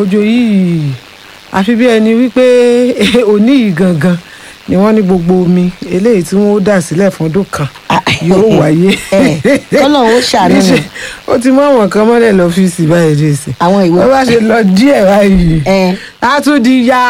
òjò yìí àfi bí ẹni wípé òní yìí gangan ni wọ́n ní gbogbo omi eléyìí tí wọ́n ó dà sílẹ̀ fún ọdún kan yóò wáyé. kọ́lọ́hún ó ṣàánú ni. Níṣẹ́, ó ti mú àwọn kan mọ́lẹ̀ lọ́fíìsì báyìí dé sí. àwọn ìwé wọ́n bá ṣe lọ díẹ̀ báyìí ẹ a tún di ya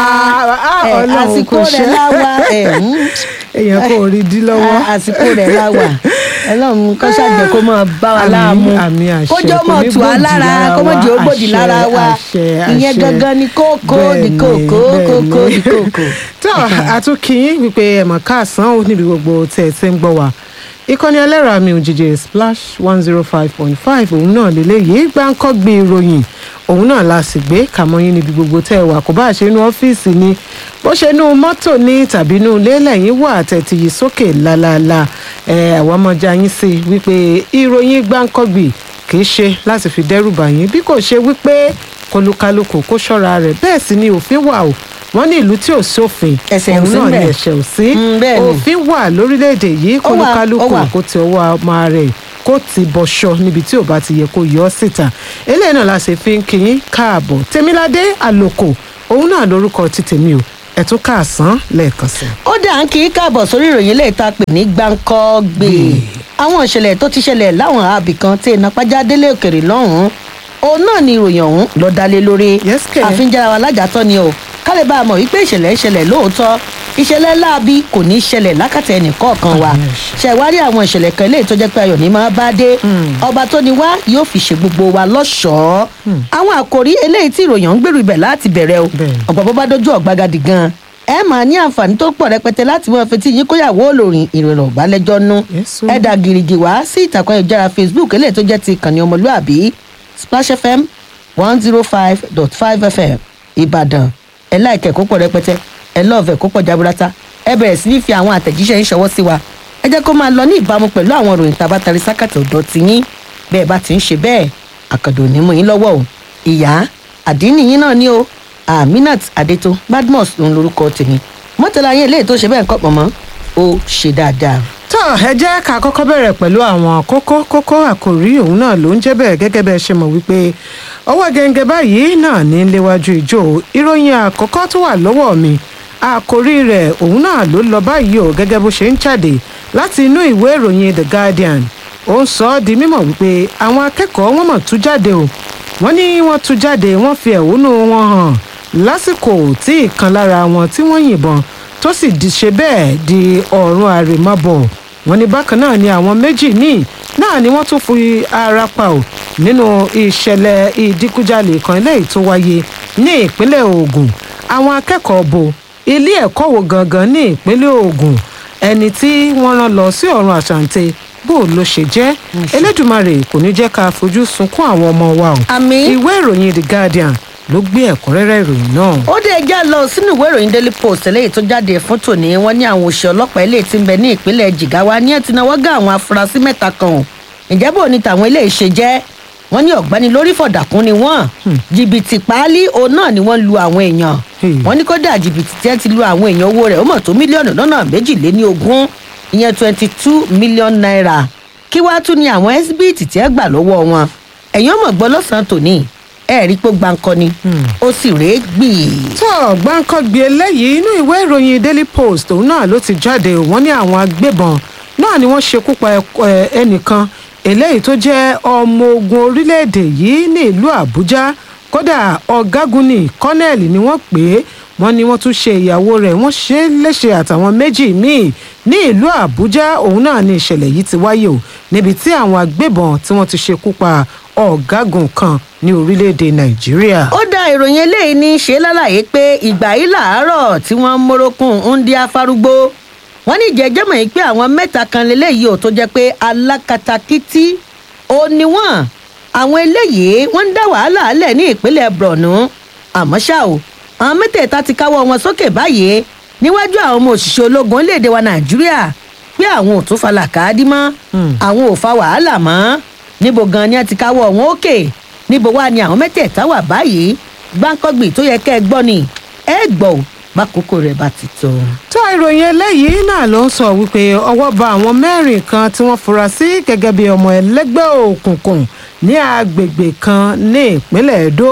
ẹ, ọlọ́run àsìkò kò rẹ̀ ṣe láwa ẹ, mm, èèyàn kò rí dí lọ́wọ́. a- àsìkò rẹ̀ láwa ọlọ́run kọ́ ṣàjẹ́ kó máa bá wa Àmín, láàmú àmín, àṣẹ. kó jẹ́ Kò mọ̀ ní tù á gbòdì lára lára kó mọ̀ wa. jẹ́ ó gbòdì Àṣẹ, lára wa àṣẹ, ìyẹn àṣẹ. gangan ni kókó di Bẹ́ẹ̀ni, kókó kókó bẹ́ẹ̀ni. di kókó. tó àtúnkìyín wípé ẹ̀mọ̀ káàsán ó níbi gbogbo tẹ̀ ẹ̀ tẹ́ ń gbọ́ wa ìkànnì ẹlẹ́rọ àmì òjijì splash one zero five point five òun náà lélẹ́yìí gbáǹkọ́ gbé ìròyìn òun náà la sì gbé kàmọ́yìn níbi gbogbo tẹ́ ẹ wà kó bá ṣe inú ọ́fíìsì ni bó ṣe inú mọ́tò ní tàbí inú ilé lẹ́yìn wà tẹ̀tì yìí sókè lálaalá ẹ̀ àwọn ọmọọjà yín sí wípé ìròyìn gbáǹkọ́ gbì kì í ṣe láti fi dẹ́rù bà yín bí kò ṣe wípé kọlùkálùkù kó ṣọ́ra rẹ̀ bẹ́ẹ̀ sì ni òfin wà o wọ́n ní ìlú tí ò sófin Ẹ̀ṣẹ̀ ò òun sí náà ni ńbẹ̀. ẹ̀ṣẹ̀ ò sí Mm, bẹ́ẹ̀ ni. òfin wà lórílẹ̀‐èdè yìí Ó wà, kọlùkálùkù ó wà. kó ti ọwọ́ ọmọ rẹ̀ kó ti bọ̀ṣọ níbi tí ò bá ti yẹ kó yọ ọ́ síta eléyìí náà la ṣe fi ń kí yín káàbọ̀ tèmiládé àlòkò òun náà lórúkọ ti tèmi o ẹ̀tún káàsán lẹ́ẹ̀kan sí i. ó dà ń kí í káàbọ̀ sórí ìròyìn ilé ìta pè ní gbáǹkọ́ gbé àwọn ìṣẹ̀lẹ̀ tó ti ṣẹlẹ̀ láwọn àbí kan tí iná pàjá délé òkèrè lọ́hùn-ún òun náà ni ìròyìn ọ̀hún ló dálé lórí Yes, kẹ̀. àfínjára wa lájàtọ́ ni o kálẹ̀ bá a mọ̀ wípé ìṣẹ̀lẹ̀ ìṣẹ̀lẹ̀ lóòótọ́ ìṣẹ̀lẹ̀ láabi kò ní í ṣẹlẹ̀ lákàtà ẹnì kọ̀ọ̀kan wa Àmín, àṣẹ. ṣẹ̀wárí àwọn ìṣẹ̀lẹ̀ kan eléyìí tó jẹ́ pé ayọ̀ ní máa bá dé ọba tó ni wá yóò fi ṣe gbogbo wa lọ́ṣọ̀ọ́ àwọn àkòrí eléyìí tí ìròyìn ń gbèrú ibẹ̀ láti bẹ̀rẹ̀ o Bẹ́ẹ̀. ọ̀pọ̀ bó bá dójú ọ̀gbagadì gan ẹ máa ní àǹfààní tó pọ̀ rẹpẹtẹ láti mọ fetí yín kóyàwó olórin ìròyìn ọ̀bálẹ́jọ́ nú Yes, o. ẹ dà gìrìgì wá sí ìtàkùn ayélujára facebook eléyìí tó jẹ́ ti ìkànnì ọmọlúàbí splash fm one zero five dot five fm ìbàdàn ẹ láìkẹ́ kó pọ̀ rẹpẹtẹ ẹ lọ́ọ̀fẹ́ kó pọ̀ jaburata ẹ bẹ̀rẹ̀ sí ní fi àwọn àtẹ̀jíṣẹ́ yín ṣọwọ́ sí wa ẹ jẹ́ kó máa lọ ní ìbámu pẹ̀lú àwọn ìròyìn tabatari sákàtà ọ̀dọ́ ti yín bẹ́ẹ̀ bá ti ń ṣe bẹ́ẹ̀ àkàndò ní mú yín lọ́wọ́ o ìyá àdínì yín náà ni o aminat adeto badmus ló ń lorúkọ tèmi mọ́tàlá yín eléyìí tó ṣe bẹ́ẹ̀ ń kọ́ pọ̀ mọ́ ó ṣe dáadáa. tó ẹ jẹ́ ká kọ́kọ́ bẹ̀rẹ̀ pẹ̀lú àwọn kókó kókó àkòrí òun náà ló ń jẹ́ bẹ́ẹ̀ gẹ́gẹ́ bẹ́ẹ̀ ṣe mọ̀ wípé ọwọ́ gẹ́gẹ́ báyìí náà ní léwájú ìjó ìròyìn àkọ́kọ́ tó wà lọ́wọ́ mi àkòrí rẹ̀ òun náà ló lọ báyìí o gẹ́gẹ́ bó ṣe ń jáde láti inú ìwé ìròyìn the guardian ó ń sọ ọ́ di mímọ̀ wípé àwọn akẹ́kọ̀ọ́ wọn mọ̀ tú jáde o wọ́n ní wọ́n tú jáde wọ́n fi ẹ̀hónú wọn hàn lásìkò tí ìkan lára wọn tí wọ́n yìnbọn tó sì di ṣe bẹ́ẹ̀ di ọ̀run àrèmábọ̀ wọ́n ní bákan náà ni àwọn méjì míì náà ni wọ́n tún fi ara pa ò nínú ìṣẹ̀lẹ̀ ìdíkújalè kan eléyìí tó wáyé ní ìpínlẹ̀ Ògùn àwọn akẹ́kọ̀ọ́ bo ilé ẹ̀kọ́ wo gangan ní ìpínlẹ̀ Ògùn ẹni tí wọ́n rán lọ sí ọ̀run àṣàǹtẹ̀ bó ló ṣe jẹ́ Elédùmarè kò ní jẹ́ ká fojú sunkún àwọn ọmọ wa o àmì ìwé ìròyìn The Guardian ló gbé ẹ̀kúnrẹ́rẹ́ ìròyìn náà. ó dé ẹjẹ́ lọ sínú ìwé ìròyìn daily post eléyìí tó jáde fún tòní wọ́n ní àwọn òṣìṣẹ́ ọlọ́pàá eléyìí tí ń bẹ ní ìpínlẹ̀ Jigawa ní ẹ̀ tí náwó gá àwọn afurasí mẹ́ta kan o ǹjẹ́ bò ní tàwọn eléyìí ṣe jẹ́ wọ́n ní ọ̀gbẹ́ni lórí fọ̀dàkùn ni wọ́n jìbìtì páálí òun náà ni wọ́n lu àwọn èèyàn Hmm. wọ́n ní kódà jìbìtì tí wọ́n ti lu àwọn èèyàn owó rẹ̀ ó mọ̀ tó mílíọ̀nù lọ́nà méjìléní ogún ìyẹn twenty two million naira kí wàá tún ní àwọn ẹ́sibíìtì tí ẹ gbà lọ́wọ́ wọn ẹ̀yin ọmọ gbọ́ lọ́sàn-án tòní ẹ̀ẹ́rí pé gbáǹkọ́ ni ó sì rèé gbìí. tó gbáǹkọ́gbé eléyìí inú ìwé ìròyìn daily post òun náà ló ti jáde wọ́n ní àwọn agbébọn náà ni wọ́n ṣekú pa ẹk- ẹ, ẹnìkan eléyìí tó jẹ́ ọmọ ogun orílẹ̀-èdè yìí ní ìlú àbújá kódà ọ̀gágun ní kọ́nẹ́ẹ̀lì ni wọ́n pè é wọ́n ní wọ́n tún ṣe ìyàwó rẹ̀ wọ́n ṣe é léṣe àtàwọn méjì míì ní ìlú àbújá òun náà ni ìṣẹ̀lẹ̀ yìí ti wáyé o níbi tí àwọn agbébọn tí wọ́n ti ṣekú pa ọ̀gágun kan ní orílẹ̀-èdè nàìjíríà. ó dá ìròyìn eléyìí ní í ṣe lálàyé pé ìgbà yìí làárọ̀ tí wọ́n ń mórókùn ń di afárúgbó wọ́n ní ìjẹ́jẹ́ mọ̀ yìí pé àwọn mẹ́ta kan lélẹ́yìí ò tó jẹ́ pé alákatakítí ó ní wọ́n àwọn eléyìí wọ́n ń dá wàhálà alẹ̀ ní ìpínlẹ̀ borno àmọ́ ṣá o àwọn mẹ́tẹ̀ẹ̀ta ti káwọ́ wọn sókè báyìí níwájú àwọn ọmọ òṣìṣẹ́ ológun orílẹ̀-èdè wa nàìjíríà pé àwọn ò tún falà káàdì mọ́ àwọn ò fa wàhálà mọ́ níbo gan ni a ti káwọ́ wọn òkè níbo wá ni àwọn mẹ́tẹ̀ẹ̀ta wà báyìí gbáǹkọ́gbì tó yẹ kẹ́ ẹ gbọ́ ni ẹ gbọ́ ò bákòókò rẹ̀ bá ti tó. tó ìròyìn eléyìí náà ló ń sọ wípé ọwọ́ ba àwọn mẹ́rin kan tí wọ́n fura sí gẹ́gẹ́ bí ọmọ ẹlẹ́gbẹ́ òkùnkùn ní agbègbè kan ní ìpínlẹ̀ Èdó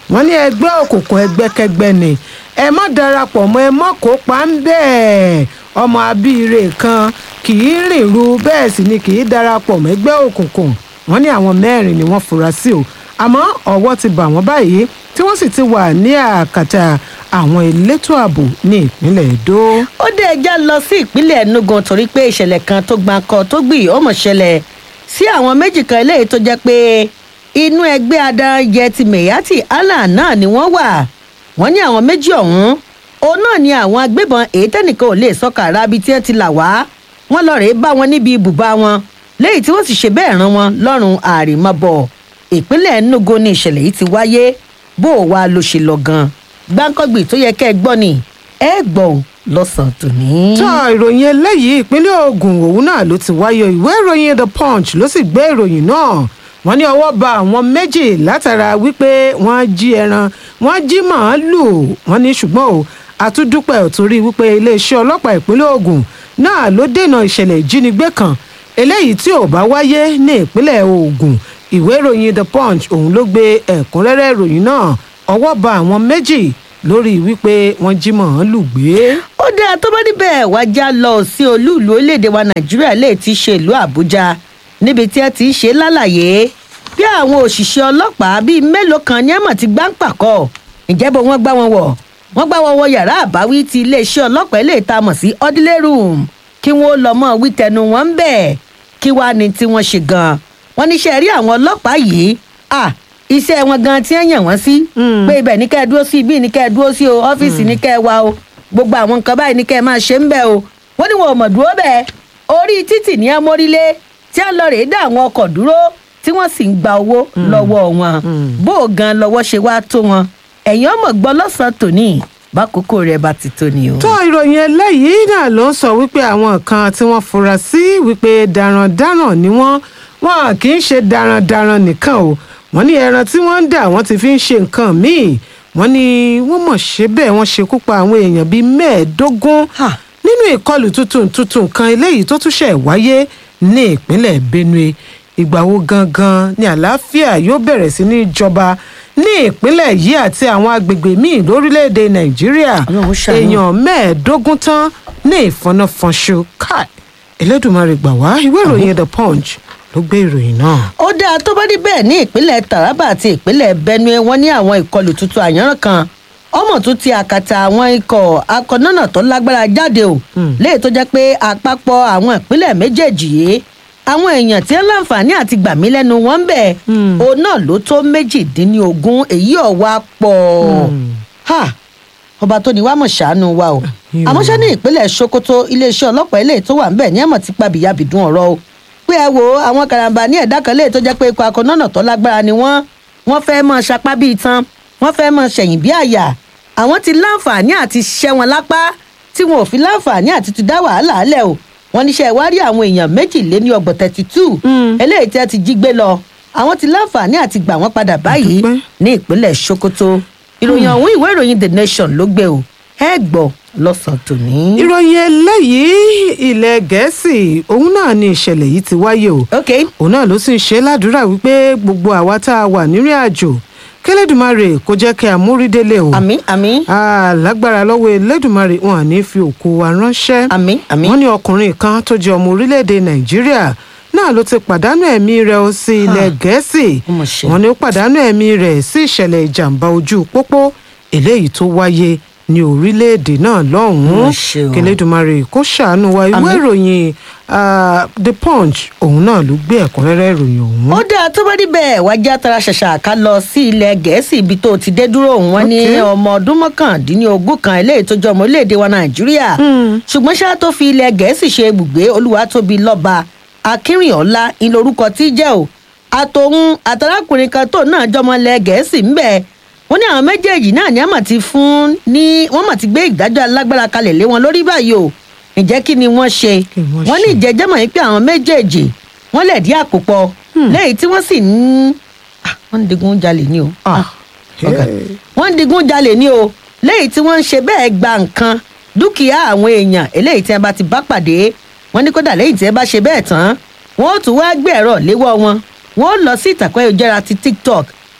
wọ́n ní ẹgbẹ́ òkùnkùn ẹgbẹ́kẹgbẹ́ ni ẹ má darapọ̀ mọ́ ẹ má kópa ń bẹ́ẹ̀ ọmọ abíire kan kì í rìn ru bẹ́ẹ̀ sì ni kì í darapọ̀ mọ́ ẹgbẹ́ òkùnkùn wọ́n ní àwọn mẹ́rin ni wọ́n fura sí o àmọ́ ọwọ́ ti bà wọ́n báyìí tí wọ́n sì ti wà ní àkàtà àwọn elétò ààbò ní ìpínlẹ̀ Èdó. ó dé ẹjá lọ sí ìpínlẹ̀ Enugu torí pé ìṣẹ̀lẹ̀ kan tó gbáǹkọ tó gbì ó mọ̀ ṣẹlẹ̀ sí àwọn méjì kan eléyìí tó jẹ́ pé inú ẹgbẹ́ adarajẹ ti Meyati Allah náà ni wọ́n wà wọ́n ní àwọn méjì ọ̀hún òun náà ni àwọn agbébọn èyí tẹ́nìkan ò lè sọ́kà arábi tí wọ́n ti là wá wọ́n lọ rèé bá wọn níbi ibùba wọn léyìí tí wọ́n sì ṣe bẹ́ẹ̀ rán wọn lọ́rùn àrèmabọ̀ ìpínlẹ̀ Enugu ni ìṣẹ̀lẹ̀ yìí ti wáyé bó o wá ló ṣe lọ gan gbáǹkọ́gbì tó yẹ kẹ́ ẹ gbọ́ ni ẹ gbọ́ ò lọ́sàn-án tòní. tó ìròyìn eléyìí ìpínlẹ̀ Ògùn òun náà ló ti wáyé ìwé ìròyìn The Punch ló sì gbé ìròyìn náà wọ́n ní ọwọ́ ba àwọn méjì látara wípé wọ́n jí ẹran wọ́n jí màálùú wọ́n ní ṣùgbọ́n o àtúndúpẹ́ torí wípé iléeṣẹ́ ọlọ́pàá ìpínlẹ̀ Ògùn náà ló dènà ìṣẹ̀lẹ̀ ìjínigbé kan eléyìí tí ò bá wáyé ní ìpínlẹ̀ Ògùn ìwé ìròyìn The Punch òun ló gbé ẹ̀kúnrẹ́rẹ́ ìròyìn náà ọwọ́ ba àwọn méjì lórí wípé wọ́n jí màálùú gbé. ó dáa tó bá níbẹ̀ wá já lọ sí olúùlú orílẹ̀-èdè wa nàìjíríà lè ti ṣe ìlú àbújá níbi tí ẹ ti ń ṣe lálàyé bí àwọn òṣìṣẹ́ ọlọ́pàá bíi mélòó kan ní ẹ̀mọ̀ ti gbá ń pàkọ́ ìjẹ́bọ̀ wọ́n gbá wọn wọ̀ wọ́n gbá wọn wọ yàrá àbáwí ti iléeṣẹ́ ọlọ́pàá ilé ìta mọ̀ sí ordinary room kí wọ́n lọ mọ́ wí tẹnu wọn ń bẹ̀ kí wàá ní tí wọ́n ṣe gan-an wọ́n níṣẹ́ rí àwọn ọlọ́pàá yìí à iṣẹ́ wọn gan tí wọ́n yàn wọ́n sí pé ibẹ̀ ní kẹ́ ẹ dúró sí ibi ní kẹ́ ẹ dúró sí o ọ́fíìsì ní kẹ́ ẹ wá o gbogbo àwọn nǹkan báyìí ní kẹ́ ẹ máa ṣe ń bẹ̀ o wọ́n ní wọn ò mọ̀ dúró bẹ́ẹ̀ orí títì ní ẹ mórílé tí wọ́n lọ rèé dá àwọn ọkọ̀ dúró tí wọ́n sì ń gba owó lọ́wọ́ wọn bó o gan lọ́wọ́ ṣe wá tó wọn ẹ̀yin ọmọ gbọ́ lọ́sàn-án tòní bákòókò rẹ̀ bá ti tó ni o. tó ìròyìn eléyìí náà ló ń sọ wípé àwọn kan tí wọ́n fura sí wípé darandaran ni wọ́n wọn kì í ṣe darandaran nìkan o wọ́n ní ẹran tí wọ́n ń dà wọ́n ti fi ń ṣe nǹkan míì wọ́n ní wọ́n mọ̀ ṣe bẹ́ẹ̀ wọ́n ṣekú pa àwọn èèyàn bíi mẹ́ẹ̀ẹ́dógún nínú ìkọlù tuntun tuntun kan eléyìí tó tún ṣẹ̀ wáyé ní ìpínlẹ̀ Benue ìgbà wo gangan ni àlàáfíà yóò bẹ̀rẹ̀ sí ní jọba ní ìpínlẹ̀ yìí àti àwọn agbègbè míì lórílẹ̀‐èdè Nàìjíríà Ọlọ́run ṣàánú. èèyàn mẹ́ẹ̀ẹ́dógún tán ní ìfọnáfọnṣu káì Elédùmarè gbà wá ìwé ìròyìn The Punch ló gbé ìròyìn náà. ó dáa tó bá rí bẹ́ẹ̀ ní ìpínlẹ̀ Taraba àti ìpínlẹ̀ Benue wọ́n ní àwọn ìkọlù tuntun àyànràn kan ọmọ tún ti àkàtà àwọn ikọ̀ akọ̀nọ́nà tó lágbára jáde o léyìí tó jẹ́ pé àpapọ̀ àwọn ìpínlẹ̀ méjèèjì yìí àwọn èèyàn tí ń láǹfààní àti gbàmí lẹ́nu wọn ń bẹ̀ òun náà ló tó méjìdínlógún èyí ọ̀wá pọ̀ ha ọba tó ní wàá mọ̀ ṣàánú wa o Àmín o. àmọ́ ṣá ní ìpínlẹ̀ Sokoto iléeṣẹ́ ọlọ́pàá ilé tó wà ń bẹ̀ ní ẹ̀mọ̀ ti pa bìyàbìdún ọ̀rọ̀ o pé ẹ wo àwọn karambà ní ẹ̀dá kan lè tó jẹ́ pé ikọ̀ akọ̀nọ́nà tó lágbára ni wọ́n wọ́n fẹ́ mọ́ sapá bíi tán wọ́n fẹ́ mọ́ ṣẹ̀yìn bí àyà àwọn ti láǹfààní àti ṣẹ́ wọn lápá tí wọn ò fi láǹfààní àti ti dá wàhálà lẹ̀ o wọ́n níṣẹ́ ìwárí àwọn èèyàn méjìléní ọgbọ̀n thirty two eléyìí tí wọ́n ti jí gbé lọ àwọn ti láǹfààní àti gbà wọ́n padà báyìí Àdúpẹ́. ní ìpínlẹ̀ Sokoto ìròyìn ọ̀hún ìwé ìròyìn The Nation ló gbé o ẹ gbọ́ lọ́sàn-án tòní. ìròyìn eléyìí ilẹ̀ gẹ̀ẹ́sì òun náà ni ìṣẹ̀lẹ̀ yìí ti wáyé o ok òun náà ló sì ń ṣe ládùúrà wípé gbogbo àwa tá a wà nírìn àjò kẹlẹ́dùmarè kó jẹ́ kí a múrídélé o àmín àmín Ah, lágbára lọ́wọ́ elédùmarè wọn à ní fi òkú wa ránṣẹ́ àmín àmín. wọ́n ní ọkùnrin kan tó jẹ́ ọmọ orílẹ̀-èdè nàìjíríà náà ló ti pàdánù ẹ̀mí rẹ̀ ó sí ilẹ̀ gẹ̀ẹ́sì ó mà ṣe. wọ́n ní ó pàdánù ẹ̀mí rẹ̀ sí ìṣẹ̀lẹ̀ ìjàmbá ojú pópó eléyìí tó wáyé ní orílẹ̀-èdè náà Ó lọ́hùn-ún mà ṣe o. kẹlẹ́dùmarè kó ṣàánú wa ìwé Àmín. ìròyìn ah, the punch òun náà ló gbé ẹ̀kúnrẹ́rẹ́ ìròyìn ọ̀hún. ó dáa tó bá níbẹ̀ wá já tara ṣàṣà ká lọ sí ilẹ̀ gẹ̀ẹ́sì ibi tó ti dé dúró òun wọn ní Ok. ọmọ ọdún mọ́kàndínlógún kan eléyìí tó jẹ́ ọmọ orílẹ̀-èdè wa nàìjíríà ṣùgbọ́n ṣáà tó fi ilẹ̀ gẹ̀ẹ́sì ṣe ibùgbé olúwatóbi lọ́ba akínrìnọ́lá ní lórúkọ tí jẹ́ o àtòun àtàlákùnrin kan tó náà jọmọ ilẹ̀ gẹ̀ẹ́sì ń bẹ̀ wọ́n ní àwọn méjèèjì náà ní àmọ̀ ti fún ní wọ́n mọ̀ ti gbé ìdájọ́ alágbára kalẹ̀ lé wọn lórí báyìí o ǹjẹ́ kí ni wọ́n ṣe Kí ni wọ́n wọ́n ní ṣe? ìjẹ́jẹ́ mọ̀ yín pé àwọn méjèèjì wọ́n lẹ̀ dí àpòpọ̀ lẹ́yìn tí wọ́n sì ń Ah, wọ́n ń digun jalè ní o Ah, ọ̀gá. eh, wọ́n ń digun jalè ní o lẹ́yìn tí wọ́n ń ṣe bẹ́ẹ̀ gba nǹkan dúkìá àwọn èèyàn eléyìí tí wọ́n bá ti bá pàdé wọ́n ní kódà lẹ́yìn tí wọ́n bá ṣe bẹ́ẹ̀ tán wọ́n ó tún wá gbé ẹ̀rọ léwọ́ wọn wọ́n ó lọ sí ìtàkùn ayélujára ti tiktok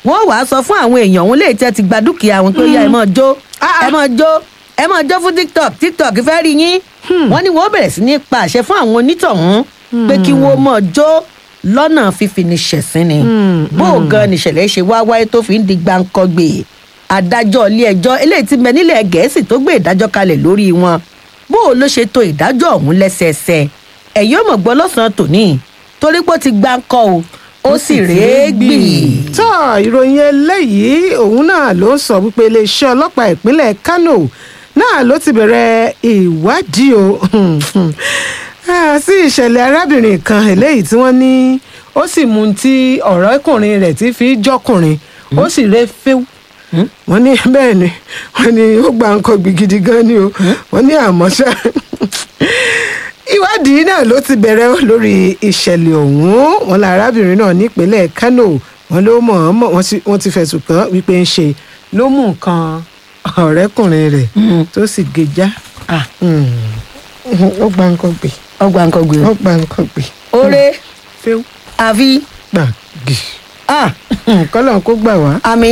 wọ́n wàá sọ fún àwọn èèyàn òun lè tẹ́ ti gba dúkìá wọn pé ó yá ẹ máa jó Ah, ah. ẹ máa jó ẹ máa jó fún tiktok tiktok fẹ́ rí yín wọ́n ní wọ́n bẹ̀rẹ̀ sí ní pa àṣẹ fún àwọn onítọ̀hún pé kí wọ́n máa jó lọ́nà fífi ní ṣẹ̀sín ni bó o gan nìṣẹ̀lẹ̀ ṣe wá wáyé tó fi ń di gbáǹkọ́gbè adájọ́ ilé ẹjọ́ eléyìí ti bẹ nílẹ̀ gẹ̀ẹ́sì tó gbé ìdájọ́ kalẹ̀ lórí wọn bó o ló ṣe to ìdájọ́ ọ̀hún lẹ́sẹẹsẹ ẹ̀yin ò mọ̀ gbọ́ lọ́sàn-án tòní torí pé ó ti gbáǹkọ́ o ó sì rèé gbì. tó ìròyìn eléyìí òun náà ló ń sọ wípé iléeṣẹ́ ọlọ́pàá ìpínlẹ̀ kano náà ló ti bẹ̀rẹ̀ ìwádìí o Ah, sí ìṣẹ̀lẹ̀ arábìnrin kan eléyìí tí wọ́n ní ó sì mú un tí ọ̀rẹ́kùnrin rẹ̀ ti fi jọ́kùnrin ó sì rẹ́ fẹ́w wọ́n ní bẹ́ẹ̀ ni wọ́n ní ó gba nǹkan gbìgìdì gan ni o wọ́n ní àmọ́ ṣá ìwádìí náà ló ti bẹ̀rẹ̀ lórí ìṣẹ̀lẹ̀ ọ̀hún wọn la arábìnrin náà nípínlẹ̀ kano wọn ló mọ̀ ọ́n mọ̀ wọ́n ti- wọ́n ti fẹ̀sùn kàn án wípé ń ṣe ló mú nǹkan ọ̀rẹ́kùnrin rẹ̀ tó sì gejá Ah, ó gba nǹkan gbè ọgbà nǹkan gbé ó gba nǹkan gbè oore fẹ́w àfi gbàgì ah, kọ́lọ̀ kó gbà wá. àmì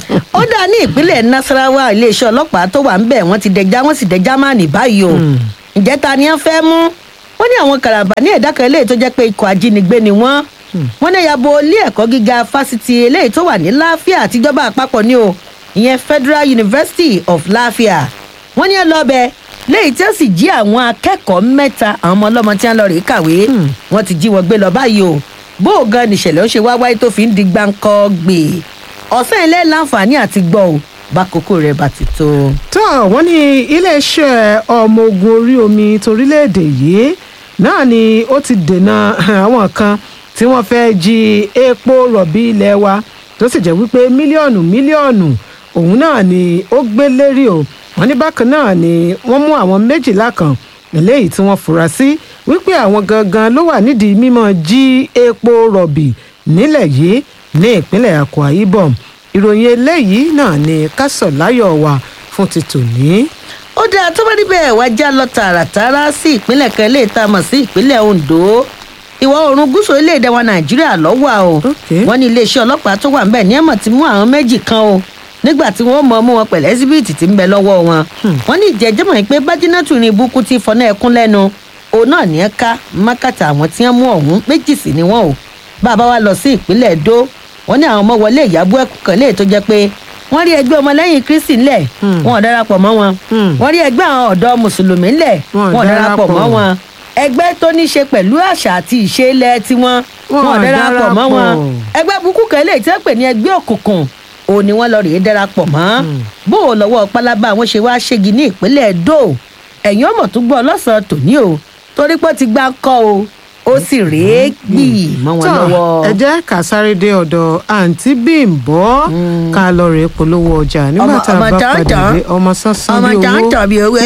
ó dá ní ìpínlẹ̀ nasarawa iléeṣẹ́ ọlọ́pàá tó wà ń bẹ̀ wọ́n ti dẹja wọ́n sì dẹja máa nì báyìí o ǹjẹ́ ta ni wọ́n fẹ́ mú wọ́n ní àwọn kàràbà ní ẹ̀dá kan eléyìí tó jẹ́ pé ikọ̀ ajínigbé ni wọ́n wọ́n ní yabo ilé ẹ̀kọ́ gíga fásitì eléyìí tó wà ní láfíà àtijọba àpapọ̀ ni o ìyẹn federal university of láfíà wọ́n ní ẹ lọ bẹ léyìí tí ó sì jí àwọn akẹ́kọ̀ọ́ mẹ́ta àwọn ọmọ ọlọ́mọ tí wọ́n lọ rèé kàwé wọ́n ti jí wọn gbé lọ báyìí o bó o gan nìṣẹ̀lẹ̀ ó ṣe wá wáyé tó fi ń di gbáǹkọ́ gbè ọ̀sán ilé láǹfààní àti gbọ́ ò bá kókó rẹ̀ bá ti tó. tó wọ́n ní iléeṣẹ́ ọmọ ogun orí omi torílẹ̀-èdè yìí náà ni ó ti dènà àwọn kan tí wọ́n fẹ́ jí epo rọ̀bì ilé wa tó sì jẹ́ wípé mílíọ̀nù mílíọ̀nù òun náà ni ó gbé lérí o wọ́n ní bákan náà ni wọ́n mú àwọn méjìlá kan eléyìí tí wọ́n fura sí wípé àwọn gangan ló wà nídìí mímọ́ jí epo rọ̀bì nílẹ̀ yìí ní ìpínlẹ̀ akwa ibom ìròyìn eléyìí náà ni kásọ̀láyọ̀ wà fún ti tòní. ó dáa tó bá níbẹ̀ wá já lọ tààràtàrà sí ìpínlẹ̀ kan eléyìí tá a mọ̀ sí ìpínlẹ̀ ondo ìwọ̀ oòrùn gúúsù orílẹ̀-èdè wa nàìjíríà lọ́wọ́ o Okay. wọ́n ní iléeṣẹ́ ọlọ́pàá tó wà ńbẹ̀ ní ẹ̀mọ̀ ti mú àwọn méjì kan o nígbà tí wọ́n mọ̀ mú wọn pẹ̀lú ẹ́síbíìtì tí ń bẹ lọ́wọ́ wọn wọ́n ní ìjẹ́jẹ́mọ̀ pé bájínátù ní ibùkún ti fọ́nà ẹkún lẹ́nu òun náà ní ẹ ká mákàtà àwọn tí wọ́n mú ọ̀hún méjì sí ni wọ́n o bàbá wa lọ sí ìpínlẹ̀ èdò wọ́n ní àwọn ọmọ wọlé ìyàbọ̀ ẹ̀kú kan léè tó jẹ́ pé wọ́n rí ẹgbẹ́ ọmọlẹ́yìn kristi ńlẹ̀ wọn ò darapọ̀ mọ́ wọn Hmm. wọ́n rí ẹgbẹ́ àwọn ọ̀dọ́ mùsùlùmí ńlẹ̀ Wọn ò wọn ò darapọ̀ mọ́ darapọ̀. wọn ẹgbẹ́ tó ní ṣe pẹ̀lú àṣà àti ìṣe ilẹ̀ tiwọn Wọn wọn ò ò darapọ̀ mọ́ wọn darapọ̀. ẹgbẹ́ burúkú kan lè tẹ́ pè ní ẹgbẹ́ òkùnkùn òun ni wọ́n lọ rèé darapọ̀ mọ́ bó o lọ́wọ́ pálábá wọn ṣe wá ṣégi ní ìpínlẹ̀ edo ẹ̀yìn ọmọ tó gbọ́ lọ́sàn-án tòní o torí pé ó ti gbá kọ́ o ó sì rèé gbì mọ́ wọn tó lọ́wọ́. ẹ jẹ́ ká sáré dé ọ̀dọ̀ àǹtí bímbọ́ ká lọ rèé polówó ọjà nígbà Ọmọ- tá a ọmọ bá padà jàǹjàǹ. dé ọmọ sánsán ọmọ bí owó jàǹtọ̀ bíi owó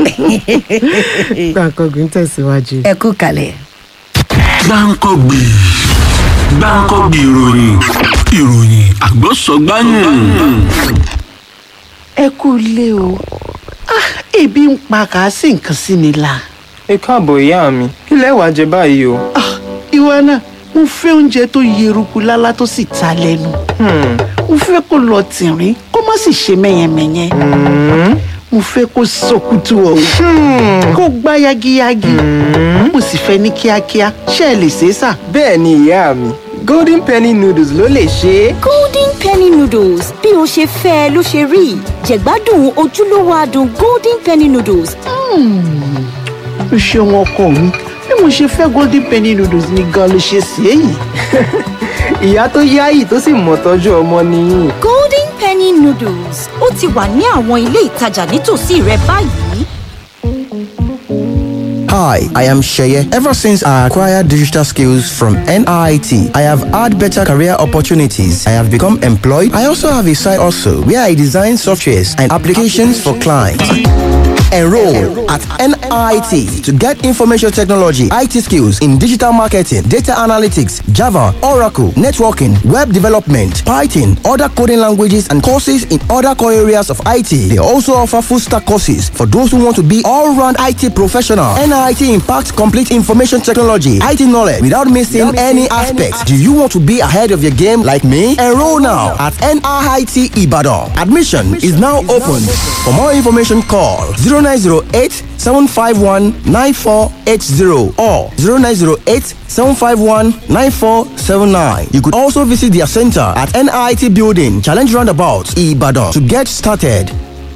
gbàǹkangbìn tẹ̀síwájú. ẹ kú kalẹ̀. gbáǹkọ́gbì gbáǹkọ́gbì ìròyìn ìròyìn àgbọ̀sọ̀gbáyìn. ẹ kú ilé o Ah, ebi ń pa kàásì nǹkan sí mi la ẹ káàbọ̀ ìyá mi kí lẹ wàá jẹ báyìí o. Ah, ìwọ náà mo fẹ́ oúnjẹ tó yeruku lálá tó sì ta lẹ́nu Hmm, mo fẹ́ kó lọ tìrín kó má sì ṣe mẹ́yẹmẹ́yẹ mo fẹ́ kó sọkútù ọ̀hún kó gbá yagiyagi mo sì fẹ́ ní kíákíá ṣé ẹ lè ṣe é sà. bẹ́ẹ̀ ni ìyá mi golden penny noodles ló lè ṣe é. golden penny noodles bí o ṣe fẹ́ ẹ ló ṣe rí jẹ̀gbádùn ojúlówó adùn golden penny noodles o ṣeun ọkọ mi bí mo ṣe fẹ́ golden penny noodles ni gan ló ṣe sí èyí. ìyá tó yáyì tó sì mọ̀ tọ́jú ọmọ nìyí. golden penny noodles ó ti wà ní àwọn ilé ìtajà nítòsí rẹ báyìí. Hi, I am Sheye. Ever since I acquired digital skills from NIT, I have had better career opportunities. I have become employed. I also have a side also where I design softwares and applications for clients. Enroll at NIT to get information technology, IT skills in digital marketing, data analytics, Java, Oracle, networking, web development, Python, other coding languages, and courses in other core areas of IT. They also offer full stack courses for those who want to be all round IT professional. NIT impacts complete information technology, IT knowledge without missing any aspects. Do you want to be ahead of your game like me? Enroll now at NIT Ibadan. Admission is now open. For more information, call 0908 751 9480 or 0908 751 9479. You could also visit their center at NIT Building, Challenge Roundabout, Ibadan to get started.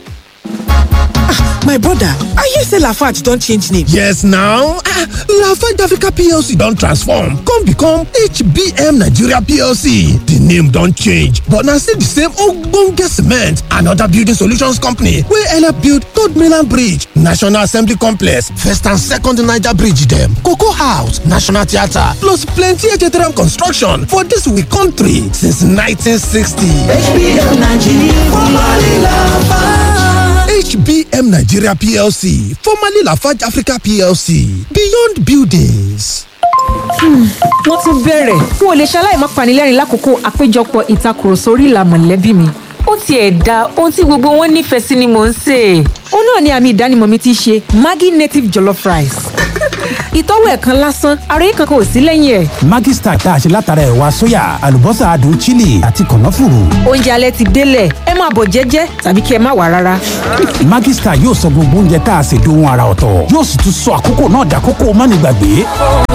my brother i hear say lafarge don change name. yes now ah lafarge africa plc don transform come become hbm nigeria plc di name don change but na still di same ogbonge cement and oda building solutions company wey help build third mainland bridge national assembly complex first and second niger bridge dem cocoa house national theatre plus plenty htm construction for dis we country since 1960 hbm nigeria formerly lafarge. HBM Nigeria PLC, formerly Lafarge Africa PLC, Beyond Buildings. wọ́n tún bẹ̀rẹ̀ n ò lè ṣaláì má panilẹ́rìn lákòókò àpéjọpọ̀ ìtakùrọ̀sọ orí ìlà mọ̀lẹ́bí mi. ó tiẹ̀ da ohun tí gbogbo wọn nífẹ̀ẹ́ sí ni mò ń sè. ó náà ni àmì ìdánimọ̀ mi ti ṣe Maggi native jollof rice. ìtọ́wò ẹ̀ kan lásán ara yìí kankan ò sí lẹ́yìn ẹ̀. Maggi star tá a ṣe látara ẹ̀wà sóyà àlùbọ́sà adùn chili àti kànáfùrù. oúnjẹ alẹ́ ti délẹ̀ ẹ máa bọ̀ jẹ́jẹ́ tàbí kí ẹ má wà rárá. Maggi star yóò sọ gbogbo oúnjẹ tá a ṣe dohun ara ọ̀tọ̀ yóò sì tún sọ àkókò náà dàkókò mánigbàgbé.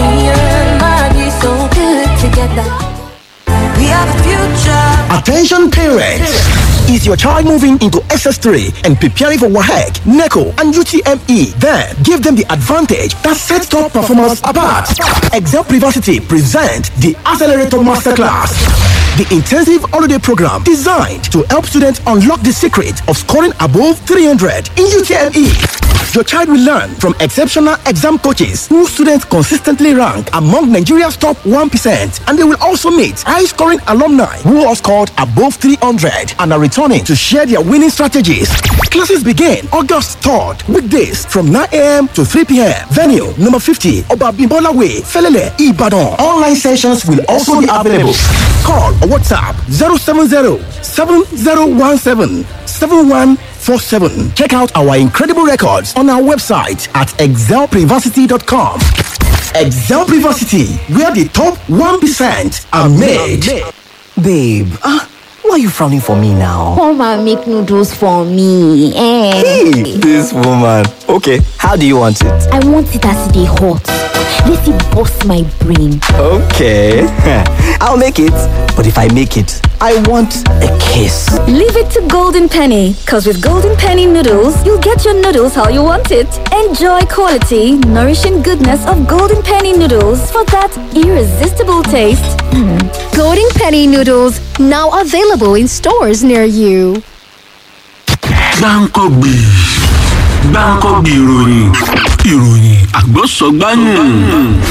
Attention parents! Is your child moving into SS3 and preparing for WAHEC, NECO, and UTME? Then give them the advantage that sets top performance apart. Excel Privacy present the Accelerator Masterclass. The intensive holiday program designed to help students unlock the secret of scoring above 300 in UTME. Your child will learn from exceptional exam coaches who students consistently rank among Nigeria's top 1%. And they will also meet high scoring alumni who have scored above 300 and are returning to share their winning strategies. Classes begin August 3rd, weekdays from 9 a.m. to 3 p.m. Venue number 50, Obabimbola Way, Felele, Ibadan. Online sessions will also be available. Call or WhatsApp 070 7017 7147. Check out our incredible records on our website at excelprivacity.com. Excel Privacity, where the top 1% are made. Babe, ah, why are you frowning for me now? Come and make noodles for me. Eh. Hey, this woman. Okay, how do you want it? I want it as they hot. Let it bust my brain. Okay, I'll make it. But if I make it, I want a kiss. Leave it to Golden Penny, because with Golden Penny noodles, you'll get your noodles how you want it. Enjoy quality, nourishing goodness of Golden Penny noodles for that irresistible taste. Mm. Golden Penny noodles, now available in stores near you. gbáǹkọ́gbì gbáǹkọ́gbì ìròyìn ìròyìn àgbọ̀sọ̀gbáyùn.